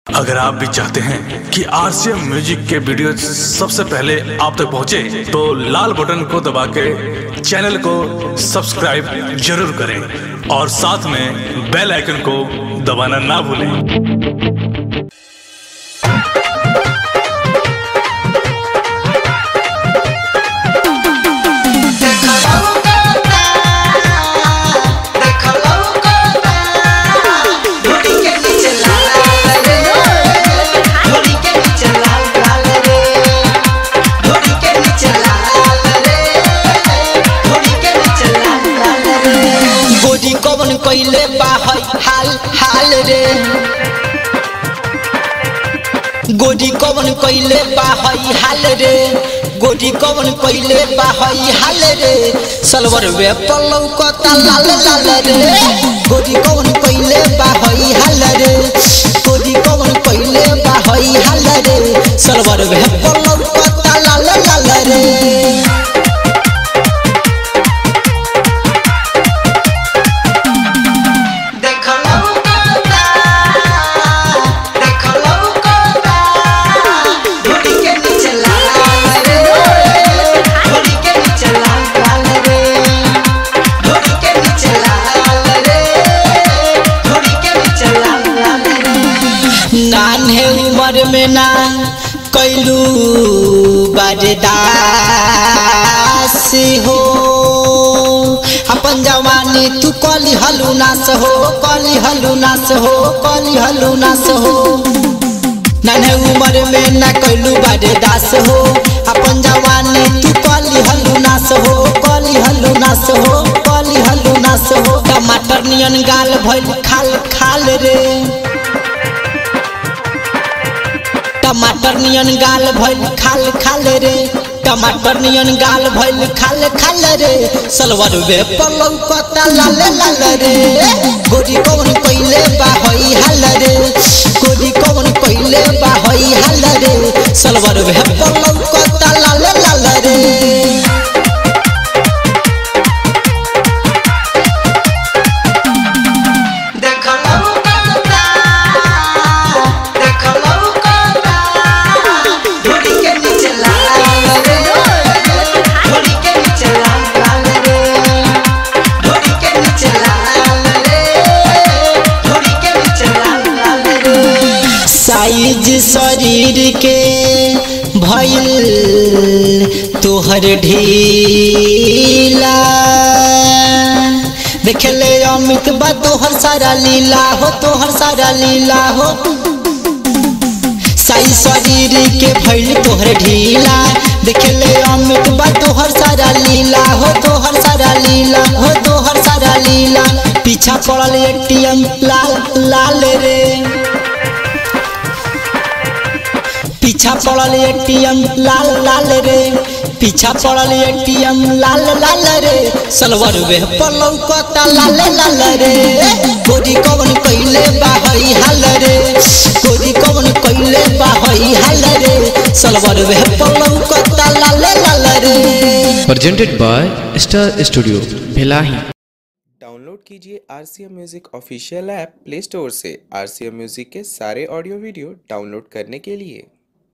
अगर आप भी चाहते हैं कि आरसीएम म्यूजिक के वीडियो सबसे पहले आप तक पहुंचे, तो लाल बटन को दबा के चैनल को सब्सक्राइब जरूर करें और साथ में बेल आइकन को दबाना ना भूलें गोरी कवन कइले बा हई हाल हाल रे गोरी कवन कइले बा हई हाल रे गोरी कवन कइले बा हई हाल रे सलवर वे पल्लव कता लाल लाल रे गोरी कवन कइले बा हई हाल रे गोरी कवन कइले बा हई हाल रे सलवर वे पल्लव कता लाल लाल रे नान्हे उम्र में ना कैलू बरदास हो अपन जवानी तू कली हलू नास हो कली हलू नास हो कली हलू नास हो नान्हे उम्र में ना कैलू बरदास हो अपन जवानी तू कली हलू नास हो कली हलू नास हो कली हलू नास हो टमाटर नियन गाल भइल खाल खाल रे टमाटर नियन गाल भइल खाल खाल रे टमाटर नियन गाल भइल खाल खाल रे सलवार वे पलौ कता लाल लाल रे गोरी कौन कइले बा हई हाल रे गोरी कौन कइले बा हई हाल रे सलवार वे पलौ कता लाल लाल रे साइज शरीर के भइल तोहर ढीला देखले अमित बा तोहर सारा लीला हो तोहर सारा लीला हो साइज शरीर के भइल तोहर ढीला देखले अमित बा तोहर सारा लीला हो तोहर सारा लीला हो तोहर सारा लीला पीछा पड़ल एटीएम लाल लाल रे पीछा पड़ल एटीएम लाल लाल रे पीछा पड़ल एटीएम लाल लाल रे सलवर वे पलौ कता लाल लाल रे गोरी कवन कइले बा हई हाल रे गोरी कवन कइले बा हई हाल रे सलवर वे पलौ कता लाल लाल रे presented by Star Studio, Bhelahi. Download कीजिए R C M music official app play store से आर सी एम म्यूज़िक के सारे ऑडियो वीडियो डाउनलोड करने के लिए